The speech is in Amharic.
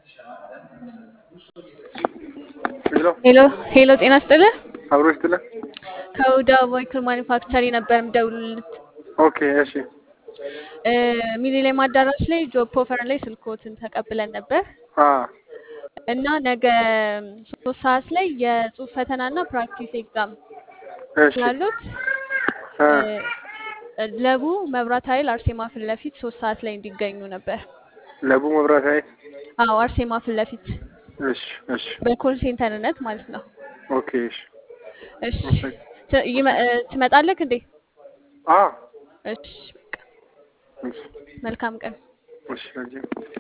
ሄሎ ሄሎ ሄሎ፣ ጤና ይስጥልህ። አብሮ ይስጥልን። ከሁዳ ቮይክል ማኒፋክቸሪ ነበር የምደውልልት። ኦኬ እሺ እ ሚሊኒየም አዳራሽ ላይ ጆብ ኦፈር ላይ ስልኮትን ተቀብለን ነበር አ እና ነገ ሶስት ሰዓት ላይ የጽሁፍ ፈተናና ፕራክቲስ ኤግዛም እሺ ስላሉት አ እ ለቡ መብራት ኃይል አርሴማ ፊት ለፊት ሶስት ሰዓት ላይ እንዲገኙ ነበር። ለቡ መብራት ኃይል አዎ አርሴማ ፊት ለፊት እሺ እሺ በኮል ሴንተርነት ማለት ነው። ኦኬ እሺ እሺ ት- ይመ- እ ትመጣለህ እንዴ? አ እሺ በቃ እሺ መልካም ቀን። እሺ